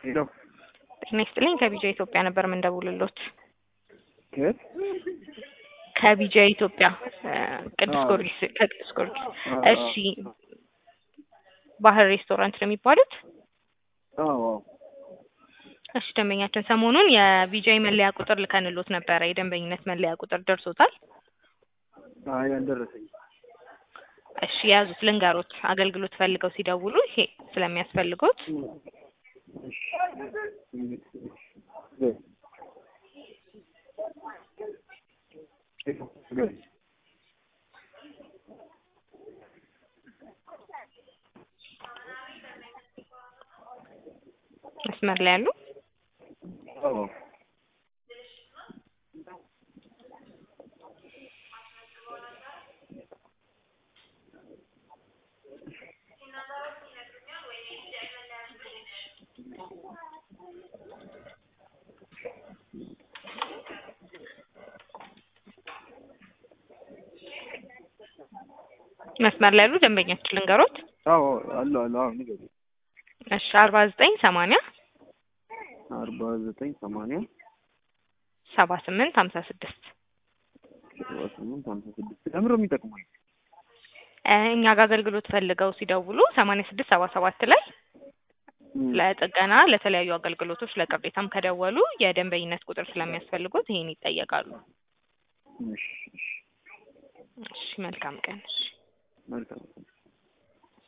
ሄሎ ጤና ይስጥልኝ ከቢጃ ኢትዮጵያ ነበር የምንደውልሎት። ከየት? ከቢጃ ኢትዮጵያ እ ቅዱስ አዎ። ጊዮርጊስ ከቅዱስ ጊዮርጊስ። አዎ፣ እሺ ባህር ሬስቶራንት ነው የሚባሉት? አዎ አዎ። እሺ ደንበኛችን ሰሞኑን የቢጃይ መለያ ቁጥር ልከንሎት ነበረ። የደንበኝነት መለያ ቁጥር ደርሶታል? አይ አልደረሰኝም። እሺ የያዙት ልንገሮት፣ አገልግሎት ፈልገው ሲደውሉ ይሄ ስለሚያስፈልጎት እሺ። መስመር ላይ ያሉ አዎ መስመር ላይ ያሉ ደንበኛችን ልንገሮት። አዎ አሉ አሉ። አዎ ንገሪኝ። እሺ አርባ ዘጠኝ ሰማንያ አርባ ዘጠኝ ሰማንያ ሰባ ስምንት ሀምሳ ስድስት ሰባ ስምንት ሀምሳ ስድስት ለምንድን ነው የሚጠቅመኝ? እኛ ጋር አገልግሎት ፈልገው ሲደውሉ ሰማንያ ስድስት ሰባ ሰባት ላይ ለጥገና ለተለያዩ አገልግሎቶች ለቅሬታም ከደወሉ የደንበኝነት ቁጥር ስለሚያስፈልጉት ይሄን ይጠየቃሉ። እሺ እሺ እሺ መልካም ቀን። እሺ መልካም